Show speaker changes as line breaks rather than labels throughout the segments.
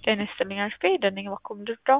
ጤና ይስጥልኝ አሽፌ ደነኝ ባኮ ምድርዳው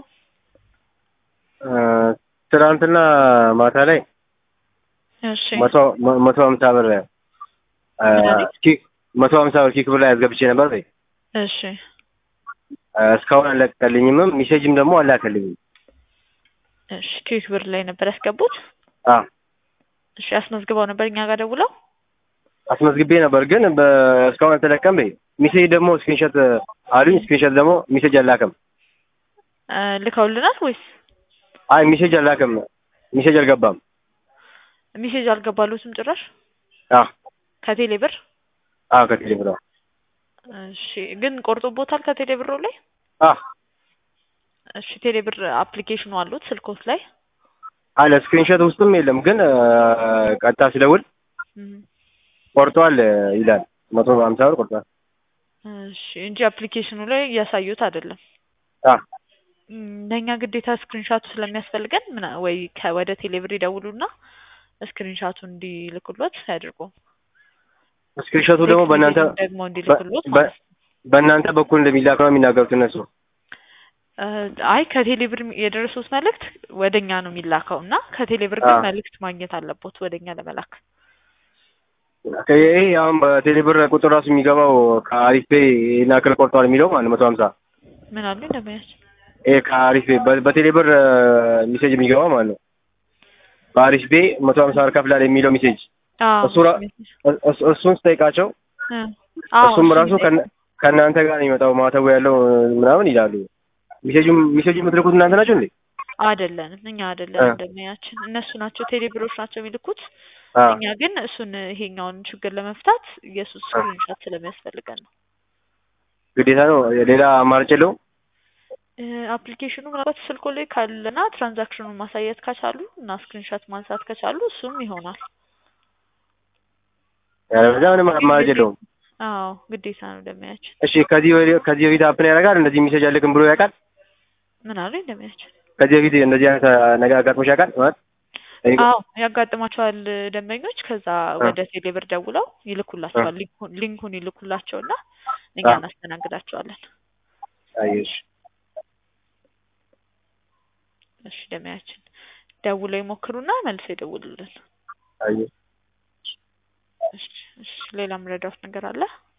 ትናንትና ማታ ላይ
እሺ
መቶ መቶ ሀምሳ ብር ኪክ መቶ ሀምሳ ብር ኪክ ብር ላይ አስገብቼ ነበር በይ
እሺ
እስካሁን አልለቀቀልኝምም ሜሴጅም ደግሞ አላከልኝም።
እሺ ኪክ ብር ላይ ነበር ያስገቡት
አ
እሺ አስመዝግበው ነበር እኛ ጋር ደውለው
አስመዝግቤ ነበር ግን በ- እስካሁን አልተለቀም በይ ሜሴጅ ደግሞ ስክሪንሾት አሉኝ ስክሪንሾት ደግሞ ሜሴጅ አላከም።
እ ልከውልናል ወይስ
አይ ሜሴጅ አላከም ሜሴጅ አልገባም።
ሜሴጅ አልገባሉትም ጭራሽ
አ
ከቴሌ ብር
አ ከቴሌ ብር
እሺ ግን ቆርጦቦታል ከቴሌ ብሩ ላይ
አ
እሺ ቴሌ ብር አፕሊኬሽኑ አሉት ስልኮት ላይ
አለ ስክሪንሾት ውስጥም የለም ግን ቀጥታ ስደውል
እም፣
ቆርጧል ይላል። መቶ ሀምሳ ብር ቆርጧል።
እሺ እንጂ አፕሊኬሽኑ ላይ እያሳዩት አይደለም።
አ
እም፣ ለእኛ ግዴታ ስክሪንሻቱ ስለሚያስፈልገን ምና ወይ ከወደ ቴሌብር ይደውሉና ስክሪንሻቱ እንዲልኩሎት ያድርጉ።
ስክሪንሾቱ ደግሞ በእናንተ
ደግሞ እንዲልኩሎት
በ-
ማለት ነው።
በእናንተ በኩል እንደሚላክ ነው የሚናገሩት እነሱ።
እ፣ አይ ከቴሌብር የደረሱት መልእክት ወደኛ ነው የሚላከው እና ከቴሌብር ግን
አዎ።
መልእክት ማግኘት አለቦት ወደኛ ለመላክ።
ይሄ አሁን በቴሌብር ቁጥር ራሱ የሚገባው ከአሪፍ ፔይ ይሄን ያክል ቆርጧል የሚለው ማለት መቶ ሀምሳ
ምን አሉ እንደማያች
ይሄ ከአሪፍ ፔይ በ- በቴሌብር ሜሴጅ የሚገባው ማለት ነው። በአሪፍ ፔይ መቶ ሀምሳ ብር ከፍላል የሚለው ሜሴጅ እሱ ራ- እሱ- እሱን ስጠይቃቸው እሱም ራሱ ከእና- ከእናንተ ጋር ነው የሚመጣው ማተቡ ያለው ምናምን ይላሉ። ሜሴጁም ሜሴጁ የምትልኩት እናንተ ናቸው እንዴ?
አይደለንም እኛ አይደለንም
እ።
እንደማያችን እነሱ ናቸው ቴሌብሮች ናቸው የሚልኩት።
አ
እኛ ግን እሱን ይሄኛውን ችግር ለመፍታት የሱ ስክሪንሾት ስለሚያስፈልገን ነው።
ግዴታ ነው። ሌላ አማራጭ የለውም።
እ፣ አፕሊኬሽኑ ምናልባት ስልኮ ላይ ካለና ትራንዛክሽኑን ማሳየት ከቻሉ እና ስክሪንሾት ማንሳት ከቻሉ እሱም ይሆናል።
ያለበለዚያ ምንም አማራጭ የለውም።
አዎ ግዴታ ነው እንደማያችን።
እሺ ከዚህ ወዲህ ከዚህ በፊት አፕን ያደርጋል እንደዚህ ሜሴጅ አልክም ብሎ ያውቃል?
ምን አሉ እንደማያችን?
ከዚህ በፊት እንደዚህ አይነት ነገር አጋጥሞሽ ያውቃል? ማለት እኔ-
አዎ ያጋጥማቸዋል ደንበኞች። ከዛ ወደ ቴሌብር ደውለው ይልኩላቸዋል። ሊንኩን ሊንኩን ይልኩላቸውና እኛ
አ።
እናስተናግዳቸዋለን።
አየሽ
እሺ ደንበኛችን ደውለው ይሞክሩና መልሰው ይደውሉልን።
አየሽ
እሺ እሺ ሌላ ምረዳውት ነገር አለ?